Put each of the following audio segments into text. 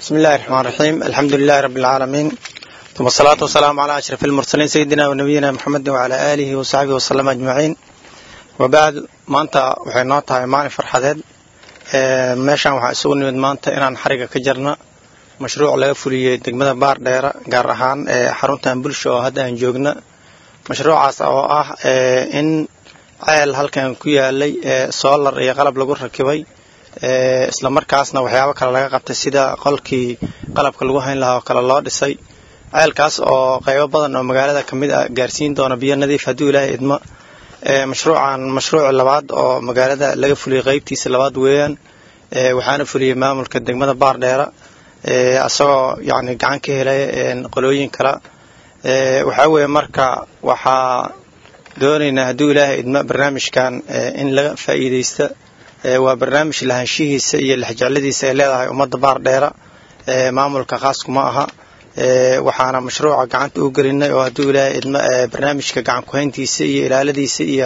بسم الله الرحمن الرحيم الحمد لله رب العالمين ثم الصلاة والسلام على أشرف المرسلين سيدنا ونبينا محمد وعلى آله وصحبه وسلم أجمعين وبعد maanta waxay noo tahay maalin farxadeed meeshaan waxaa isugu nimid maanta inaan xariga ka jarna mashruuc laga fuliyey degmada baardheera gaar ahaan xaruntan bulsho oo hadda aan joogna mashruucaas oo ah in ceel halkan ku yaalay solar iyo qalab lagu rakibay isla markaasna waxyaabo kale laga qabtay sida qolkii qalabka lagu hayn lahaa oo kale loo dhisay ceelkaas oo qaybo badan oo magaalada ka mid ah gaarsiin doona biyo nadiif hadduu ilaahay idmo mashruucan mashruuc labaad oo magaalada laga fuliyey qeybtiisa labaad weeyaan waxaana fuliyey maamulka degmada baardheera isagoo yani gacan ka helay qolooyin kale waxaa weeye marka waxaa doonaynaa hadduu ilaahay idmo barnaamijkan in laga faa'iidaysta waa barnaamij lahaanshihiisa iyo lexjecladiisa ay leedahay ummadda baardheera maamulka khaaskuma aha waxaana mashruuca gacanta u gelinay oo hadduu ilaahay idmo barnaamijka gacan kuhayntiisa iyo ilaaladiisa iyo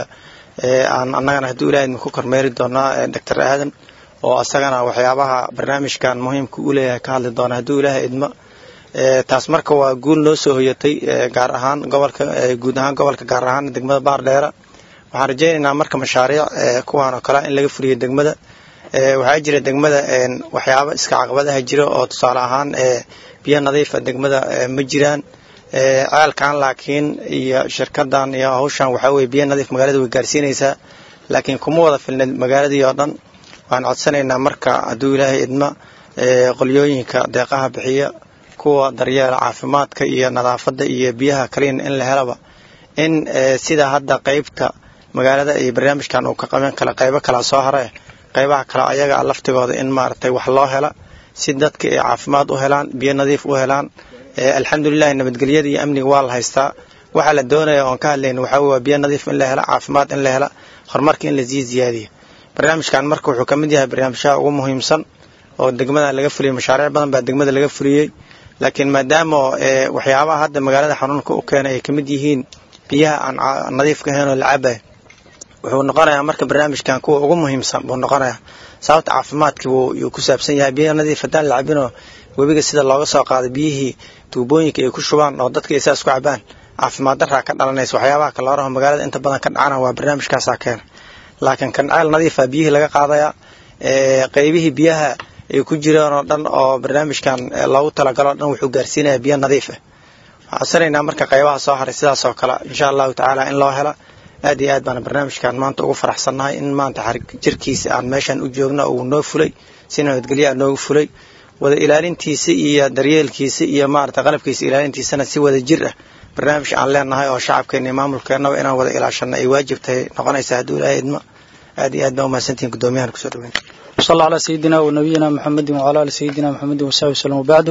aan annagana hadduu ilahay idmo ku kormeeri doonaa doctor aadan oo asagana waxyaabaha barnaamijkan muhiimka u leeyahay ka hadli doona hadduu ilaahay idmo taas marka waa guul noo soo hoyatay gaar ahaan gobolka guud ahaan gobolka gaar ahaan degmada baardheera waxaan rajaynaynaa marka mashaariic kuwaan oo kale in laga fuliyo degmada waxaa jira degmada waxyaabo iska caqabadaha jira oo tusaale ahaan biyo nadiifa degmada ma jiraan ceelkan laakiin iyo shirkadan iyo hawshan waxaa weye biyo nadiif magaalada way gaarsiinaysaa laakiin kuma wada filneed magaaladii oo dhan waxaan codsanaynaa marka hadduu ilaahay idma qolyooyinka deeqaha bixiya kuwa daryeela caafimaadka iyo nadaafadda iyo biyaha kaliyan in la helaba in sida hadda qeybta magaalada iyo barnaamijkan uu ka qaban kala qaybo kala soo hare qaybaha kale ayaga laftigooda in maaragtay wax loo hela si dadka ay caafimaad u helaan biyo nadiif u helaan alxamdulilahi nabadgelyada iyo amniga waa la haystaa waxaa la doonaya oon ka hadlayna waxaa waa biyo nadiif in la hela caafimaad in la hela horumarka in lasii ziyaadiyo barnaamijkan marka wuxuu ka mid yahay barnaamijyaha ugu muhiimsan oo degmada laga fuliyey mashaariic badan baa degmada laga fuliyey laakiin maadaama waxyaabaha hadda magaalada xanuunka u keenay ay ka mid yihiin biyaha aan nadiifka ahayn oo la cabay wuxuu noqonayaa marka barnaamijkan kuwa ugu muhiimsan buu noqonayaa sababta caafimaadkii wuu ku saabsan yahay biyaha nadiif haddaan la cabinoo webiga sida looga soo qaaday biyihii tuubooyinka ay ku shubaan oo dadka ay saas ku cabaan caafimaad daraa ka dhalanaysa waxyaabaha kalooraha magaalada inta badan ka dhacana waa barnaamijkaasaa keena laakiin kan ceel nadiifa biyihii laga qaadayaa qaybihii biyaha ay ku jiraan oo dhan oo barnaamijkan loogu talagalo o dhan wuxuu gaarsiinaya biyo nadiif ah waxaan codsanaynaa marka qaybaha soo haray sidaas oo kale insha allahu tacaala in loo hela aad iyo aad baana barnaamijkan maanta ugu faraxsannahay in maanta xarig jirkiisa aan meeshan u joogno uu noo fulay si nabadgelyaa noogu fulay wada ilaalintiisa iyo daryeelkiisa iyo maarata qalabkiisa ilaalintiisana si wada jir ah barnaamij aan leenahay oo shacabkeena iyo maamulkeennaba inaan wada ilaashano ay waajib tahay noqonaysa hadduu ilaahay idmo aad iyo aad baa umahadsantihin guddoomiyahan kusoo dhaweyn وصلى على سيدنا ونبينا محمد وعلى آل سيدنا محمد وصحبه وسلم وبعد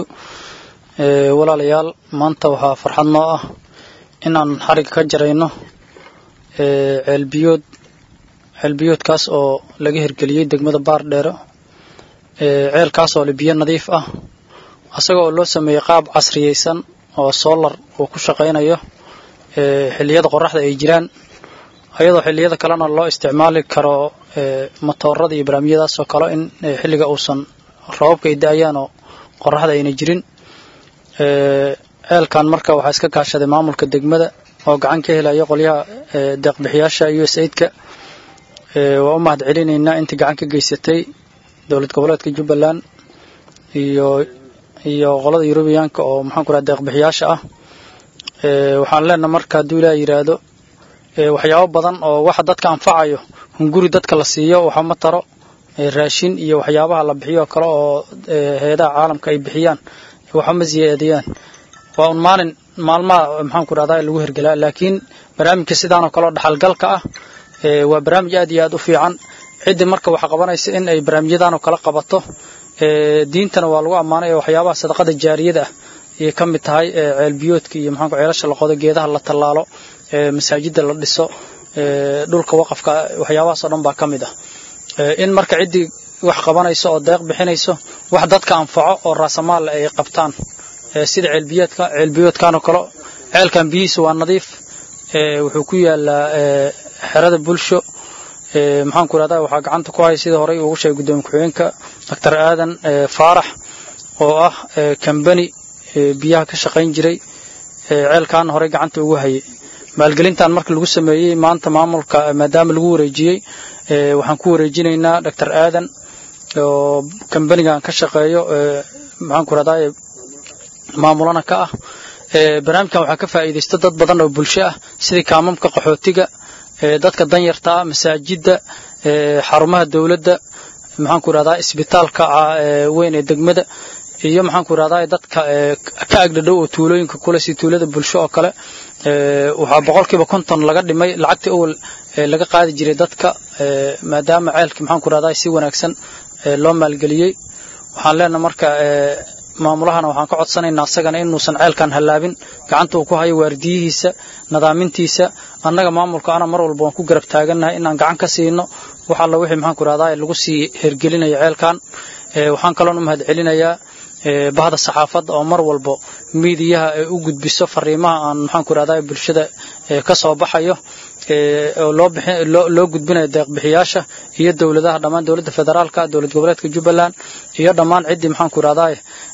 walaalayaal maanta waxaa farxad noo ah inaan xarig ka jarayno ceelbiyood ceelbiyoodkaas oo laga hirgeliyey degmada baardheero ceelkaas oo le biyo nadiif ah isaga oo loo sameeyey qaab casriyeysan oo solar uu ku shaqaynayo xilliyada qoraxda ay jiraan ayadoo xilliyada kalena loo isticmaali karo matoorada iyo barnaamijyadaas oo kale in xilliga uusan roobabka ay da-ayaan oo qoraxda ayna jirin ceelkan marka waxaa iska kaashaday maamulka degmada oo gacan ka helaya qolyaha deeqbixiyaasha u s aidka waa u mahad celinaynaa intii gacan ka geysatay dowlad goboleedka jubbaland iyo iyo qolada yurubiyaanka oo maxaanku raha deeqbixiyaasha ah waxaan leenaha marka hadduu ilaah yidhaahdo waxyaabo badan oo waxa dadka anfacayo hunguri dadka la siiyo waxama taro raashin iyo waxyaabaha la bixiyo oo kale oo heedaha caalamka ay bixiyaan waxama siyaadiyaan waa un maalin maalmaha maxaanku rahdaa lagu hergelaa laakiin barnaamijka sidaanoo kale oo dhaxalgalka ah waa barnaamij aad iyo aad u fiican ciddii marka wax qabanaysa in ay barnaamijyadaanoo kale qabato diintana waa lagu ammaanay ee waxyaabaha sadaqada jaariyada ah ayay ka mid tahay ceelbiyoodka iyo maxaanku ceelasha la qodo geedaha la tallaalo masaajida la dhiso dhulka waqafka waxyaabahaasoo dhan baa ka mid ah in marka ciddii wax qabanayso oo deeq bixinayso wax dadka anfaco oo raasamaal ay qabtaan sida ceelbiyoodka ceelbiyoodkanoo kale ceelkan biyihiisa waa nadiif wuxuu ku yaalaa xerada bulsho maxaanku irahdaa waxaa gacanta ku haya sidii horey ugu sheegay guddoomiye ku-xigeenka doctor aadan faarax oo ah kambani biyaha ka shaqayn jiray ceelkan horey gacanta ugu hayay maalgelintan marka lagu sameeyey maanta maamulka maadaama lagu wareejiyey waxaan ku wareejinaynaa doctor aadan oo kambanigan ka shaqeeyo maxaan ku rahdaa maamulana ka ah barnaamijkan waxaa ka faa'iidaysta dad badan oo bulsho ah sidii kaamamka qaxootiga dadka danyarta ah masaajidda xarumaha dowladda maxaan ku rahdaa isbitaalka weyn ee degmada iyo maxaan ku rahdaa dadka ka agdhadhow oo tuulooyinka kule si tuulada bulsho oo kale waxaa boqolkiiba konton laga dhimay lacagtii awal laga qaadi jiray dadka maadaama ceelkii maxaan ku rahdaa si wanaagsan loo maalgeliyey waxaan leenahay marka maamulahana waxaan ka codsanaynaa asagana inuusan ceelkan hallaabin gacanta uu ku hayo waardiyihiisa nadaamintiisa annaga maamulka ana mar walba waan ku garab taagannahay inaan gacan ka siino wax alla wixii maxaan ku rahdaa lagu sii hergelinayo ceelkan waxaan kaloon u mahad celinayaa bahda saxaafadda oo mar walbo miidiyaha ay u gudbiso fariimaha aan maxaan ku rahdaa bulshada ka soo baxayo oo loo gudbinayo deeqbixiyaasha iyo dowladaha dhammaan dowladda federaalka dowlad goboleedka jubbaland iyo dhammaan ciddii maxaan ku rahdaa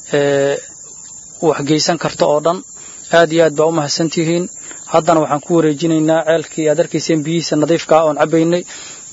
waxgeysan karta oo dhan aad iyo aad baa u mahadsantihiin haddana waxaan ku wareejinaynaa ceelkii aad arkayseen biyihiisa nadiifka ah oon cabaynay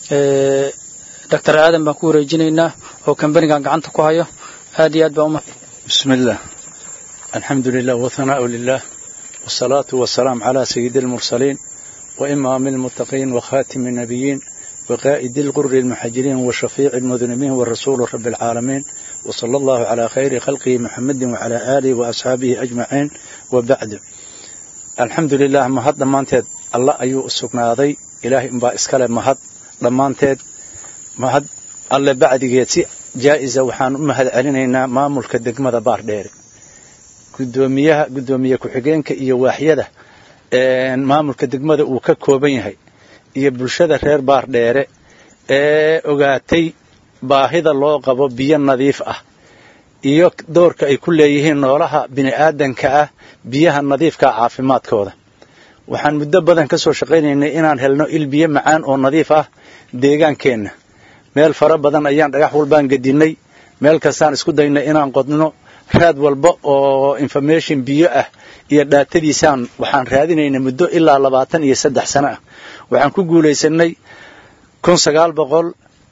doctor aadan baan ku wareejinaynaa oo kambanigan gacanta ku hayo aad iyo aad baa umahad بسم الله الحمد لله وثناء لله والصلاة والسلام على سيد المرسلين وإمام المتقين وخاتم النبيين وقائد الغر المحجرين وشفيع المذنبين والرسول رب العالمين وصلى الله على خير خلقه محمد وعلى آله وأصحابه أجمعين وبعد الحمد لله مهد دمانتed الله ayuu u sugnaaday ilaahay inbaa iskale mahad dhammaanteed mahad alle bacdigeed si jaa'iza waxaan u mahad celinaynaa maamulka degmada baardheere gudoomiyaha gudoomiye ku-xigeenka iyo waaxyada maamulka degmada uu ka kooban yahay iyo bulshada reer baardheere ee ogaatay baahida loo qabo biyo nadiif ah iyo doorka ay ku leeyihiin noolaha bini'aadanka ah biyaha nadiifka caafimaadkooda waxaan muddo badan ka soo shaqaynaynay inaan helno il biyo macaan oo nadiif ah deegaankeenna meel fara badan ayaan dhagax walbaan gedinnay meel kastaan isku daynay inaan qodno raad walba oo information biyo ah iyo dhaatadiisaan waxaan raadinaynay muddo ilaa labaatan iyo saddex sano ah waxaan ku guulaysanay kun sagaal boqol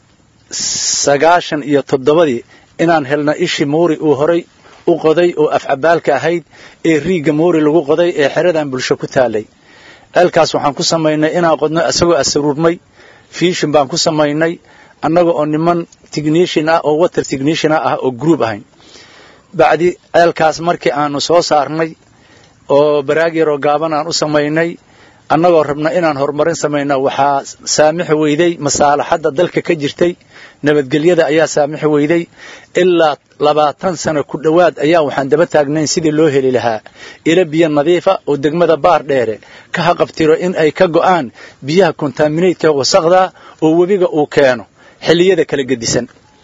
sagaashan iyo toddobadii inaan helno ishii muuri uu horay u qoday oo afcabaalka ahayd ee riigga muuri lagu qoday ee xeradan bulsho ku taalay ceelkaas waxaan ku samaynay inaan qodno isagoo asaruurmay fiishin baan ku samaynay annaga oo niman technician ah oo water technician ah oo group ahayn bacdi ceelkaas markii aanu soo saarnay oo baraag yaroo gaaban aan u samaynay annagoo rabna inaan horumarin samayno waxaa saamixi weyday masaalaxadda dalka ka jirtay nabadgelyada ayaa saamixi weyday ilaa labaatan sano ku dhowaad ayaa waxaan daba taagnayn sidii loo heli lahaa ilo biyo nadiifa oo degmada baar dheere ka haqabtiro in ay ka go'aan biyaha kontaminaydka wasaqda oo webiga uu keeno xilliyada kala gedisan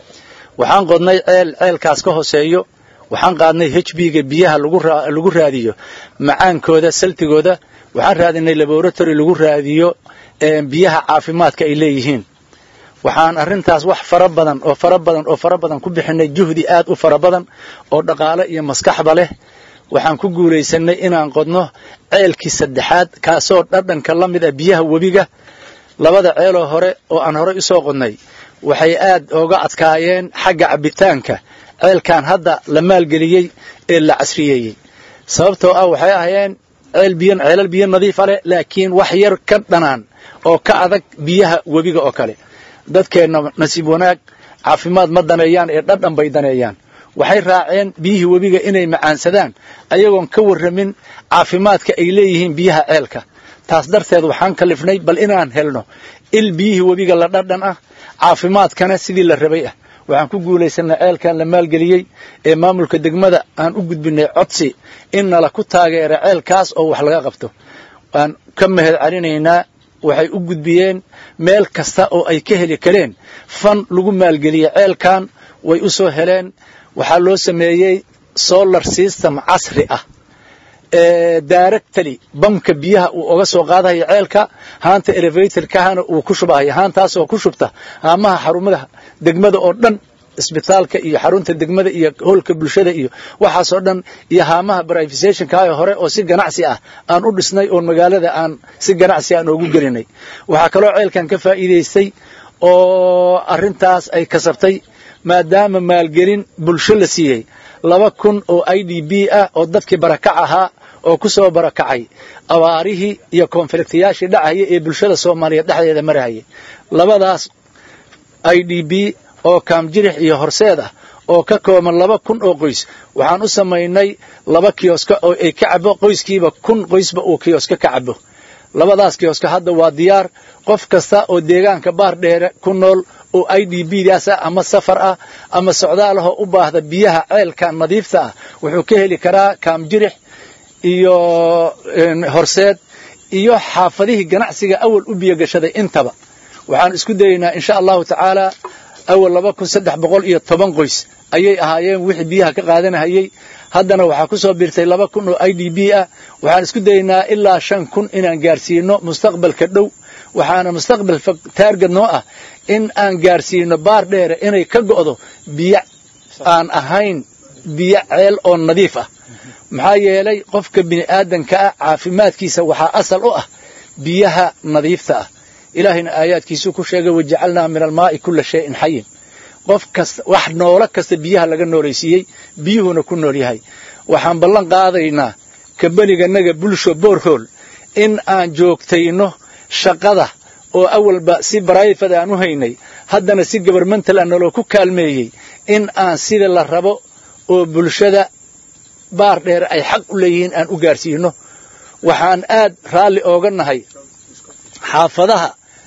waxaan qodnay ceel ceelkaas ka hooseeyo waxaan qaadnay h b-ga biyaha lagu raadiyo macaankooda saltigooda waxaan raadinay laboratory lagu raadiyo biyaha caafimaadka ay leeyihiin waxaan arrintaas wax fara badan oo fara badan oo fara badan ku bixinay juhdi aad u fara badan oo dhaqaale iyo maskaxba leh waxaan ku guulaysanay inaan qodno ceelkii saddexaad kaasoo dhadhanka la mid ah biyaha webiga labada ceeloo hore oo aan horey usoo qodnay waxay aad ooga adkaayeen xagga cabbitaanka ceelkan hadda la maalgeliyey ee la casriyeeyey sababtoo ah waxay ahayeen ceel biyo ceelal biyo nadiifa leh laakiin wax yar ka dhanaan oo ka adag biyaha webiga oo kale dadkeenna nasiib wanaag caafimaad ma daneeyaan ee dhadhan bay daneeyaan waxay raaceen biyihii webiga inay macaansadaan ayagoon ka warramin caafimaadka ay leeyihiin biyaha ceelka taas darteed waxaan kalifnay bal inaan helno il biyihii webiga la dhadhan ah caafimaadkana sidii la rabay ah waxaan ku guulaysanay ceelkan la maalgeliyey ee maamulka degmada aan u gudbinay codsi in nala ku taageera ceelkaas oo wax laga qabto waan ka mahad celinaynaa waxay u gudbiyeen meel kasta oo ay ka heli kareen fan lagu maalgeliyey ceelkan way u soo heleen waxaa loo sameeyey solar system casri ah directly bamka biyaha uu oga soo qaadahaya ceelka haanta elevatorkahana uu ku shubahaya haantaasoo ku shubta haamaha xarumaha degmada oo dhan isbitaalka iyo xarunta degmada iyo howlka bulshada iyo waxaasoo dhan iyo haamaha brifisationkaao hore oo si ganacsi ah aan u dhisnay oon magaalada aan si ganacsi aan oogu gelinay waxaa kaloo ceelkan ka faa'iidaystay oo arrintaas ay kasabtay maadaama maalgelin bulsho la siiyey laba kun oo i d b ah oo dadkii barakac ahaa oo ku soo barakacay abaarihii iyo konfliktayaashii dhacaya ee bulshada soomaaliyeed dhexdeeda marahayay labadaas i d b oo kaamjirix iyo horseed ah oo ka kooban laba kun oo qoys waxaan u samaynay laba kiyoska oo ay ka cabo qoyskiiba kun qoysba uu kiyoska ka cabo labadaas kiyoska hadda waa diyaar qof kasta oo deegaanka baar dheere ku nool oo i d b daas ah ama safar ah ama socdaalahoo u baahda biyaha ceelka nadiifta ah wuxuu ka heli karaa kaamjirix iyo horseed iyo xaafadihii ganacsiga awal u biyogashaday intaba waxaan isku dayaynaa insha allahu tacaala awal laba kun saddex boqol iyo toban qoys ayay ahaayeen wixii biyaha ka qaadanahayey haddana waxaa ku soo biirtay laba kun oo i d b ah waxaan isku dayaynaa ilaa shan kun inaan gaarsiino mustaqbalka dhow waxaana mustaqbal taargad noo ah in aan gaarsiino baar dheere inay ka go'do biyo aan ahayn biyo ceel oo nadiif ah maxaa yeelay qofka bini aadanka ah caafimaadkiisa waxaa asal u ah biyaha nadiifta ah ilaahayna aayaadkiisuu ku sheegay wajacalnaa min almaa'i kulla shayin xayin qof kasta wax noolo kasta biyaha laga noolaysiiyey biyuhuna ku nool yahay waxaan ballan qaadaynaa kabaniganaga bulsho boorhool in aan joogtayno shaqada oo awalba si barayfad aan u haynay haddana si gobarmental a naloo ku kaalmeeyey in aan sida la rabo oo bulshada baar dheer ay xaq u leeyihiin aan u gaarsiino waxaan aad raalli ooga nahay xaafadaha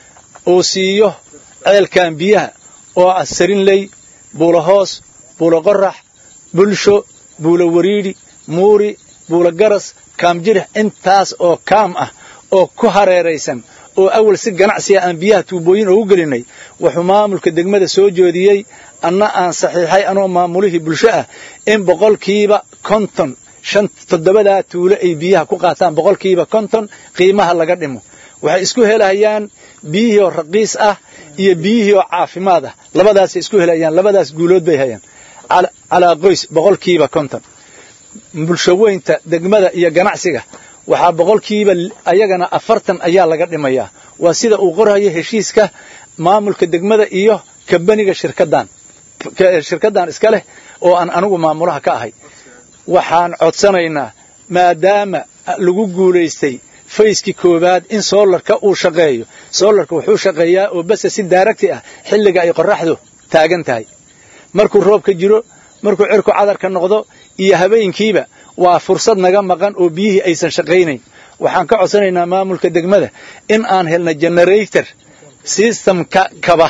uu siiyo ceelkan biyaha oo ah sarinley buulo hoos buulo qorax bulsho buulo wariidhi muuri buulo garas kaamjirix intaas oo kaam ah oo ku hareeraysan oo awal si ganacsiga aan biyaha tuubooyin oogu gelinay wuxuu maamulka degmada soo joodiyey anna aan saxiixay anoo maamulihii bulsho ah in boqolkiiba konton shan toddobadaa tuulo ay biyaha ku qaataan boqolkiiba konton qiimaha laga dhimo waxay isku helayaan biyihii oo raqiis ah iyo biyihii oo caafimaad ah labadaasay isku helayaan labadaas guulood bay hayaan calaa qoys boqolkiiba konton bulshaweynta degmada iyo ganacsiga waxaa boqolkiiba ayagana afartan ayaa laga dhimayaa waa sida uu qorhayo heshiiska maamulka degmada iyo kabaniga shirkadan shirkaddan iska leh oo aan anigu maamulaha ka ahay waxaan codsanaynaa maadaama lagu guulaystay fayskii koowaad in soolarka uu shaqeeyo soolarka wuxuu shaqeeyaa oo base si daaragti ah xilliga ay qoraxdu taagan tahay markuu roobka jiro markuu cirku cadarka noqdo iyo habeenkiiba waa fursad naga maqan oo biyihii aysan shaqaynayn waxaan ka codsanaynaa maamulka degmada in aan helna generator systemka kaba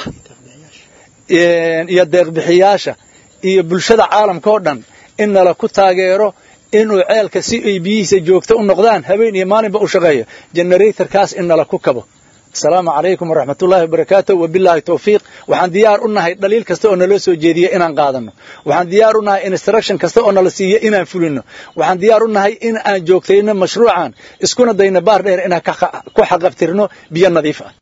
iyo deeqbixiyaasha iyo bulshada caalamka oo dhan in nala ku taageero inuu ceelka si ay biyihiisa joogto u noqdaan habeen iyo maalinba u shaqeeyo generatorkaas in nala ku kabo asalaamu calaykum waraxmatullaahi wabarakaatu wabilaahi tawfiiq waxaan diyaar u nahay dhaliil kasta oo naloo soo jeediye inaan qaadano waxaan diyaar u nahay instruction kasta oo nala siiye inaan fulino waxaan diyaar u nahay in aan joogtayno mashruucan iskuna dayno baar dheer inaan ku xaqabtirno biyo nadiif ah